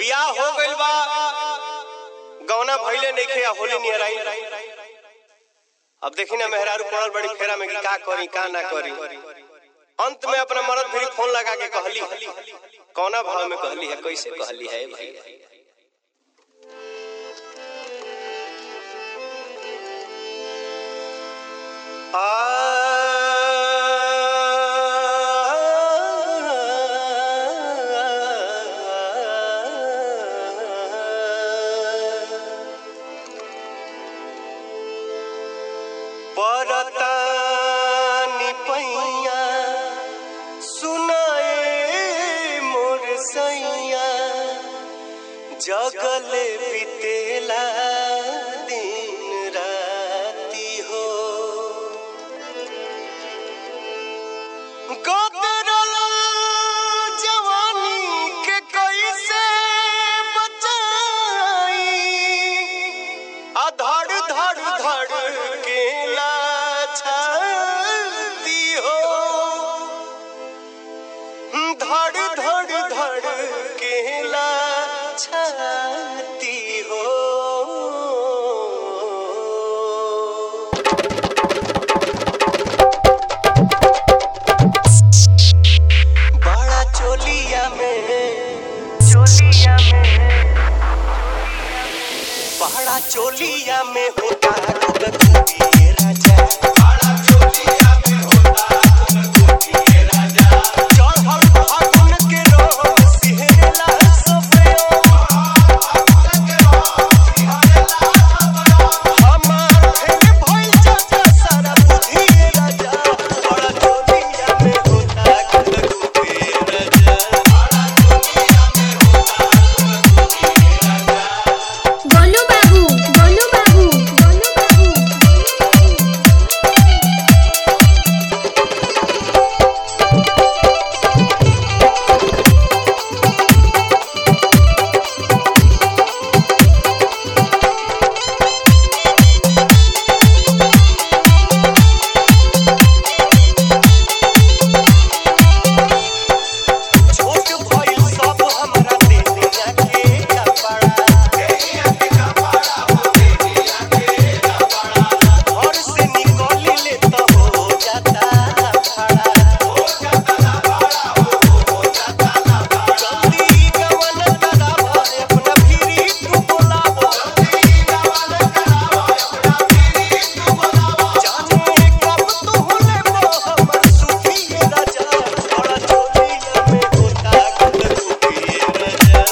बियाह हो गइल बा गौना भइले नइखे आ होली नियर आई अब देखी ना मेहरारू पड़ल बड़ी फेरा में कि का करी का ना करी अंत में अपना मरद फिर फोन लगा के कहली कौना भाव में कहली है कैसे कहली है भाई परतानी पैया सुनाए मोर सैया जगले बितेला दिन राती हो गोदरल जवानी के कैसे बचाई आ धड़ धड़ धड़ के लाछती हो धड़ धड़ धड़ के लाछती हो बड़ा चोलिया में चोलिया में बड़ा चोलिया में होता गुदगुदी राजा बड़ा चोलिया में होता गुदगुदी राजा चढ़ल फागुन के रोग सिहरला सफेद हमार फेर भइल चाचा सारा बुद्धि राजा बड़ा चोलिया में होता गुदगुदी राजा गोलू बाबू गोलू बाबू गोलू बाबू छोट भइल सब हमरा देहिया के कपड़ा घर से निकलिले त हो जाता खड़ा जल्दी गवन कराब अपना फिरी तू बोलाब जाने कब तू लेबो हमर सुखी राजा बड़ा चोलिया में होता गुदगुदी राजा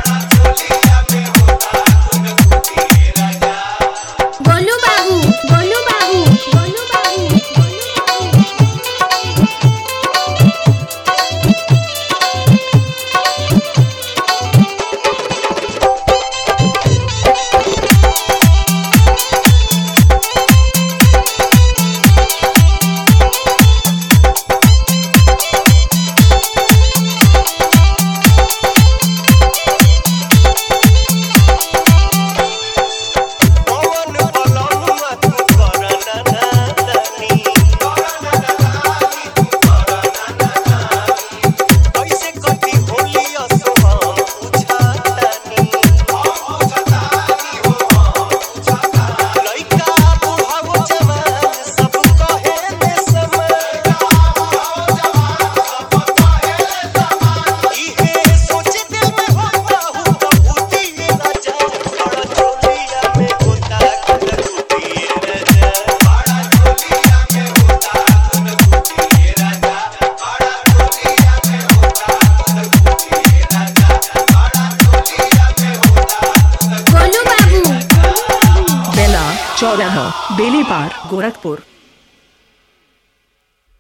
गोलू बाबू गोलू बाबू गोलू बाबू पवन बलनुआ तू करना नादानी कैसे कटी होली असो हम पूछातानी लइका बुढ़ाओ जवान सब कहे ने समय इहे सोच दिल में होता हूँ भूती राजा बड़ा चोलिया में होता गुदगुदी राजा गोलू बाबू बेला चौराहा बेलीपार गोरखपुर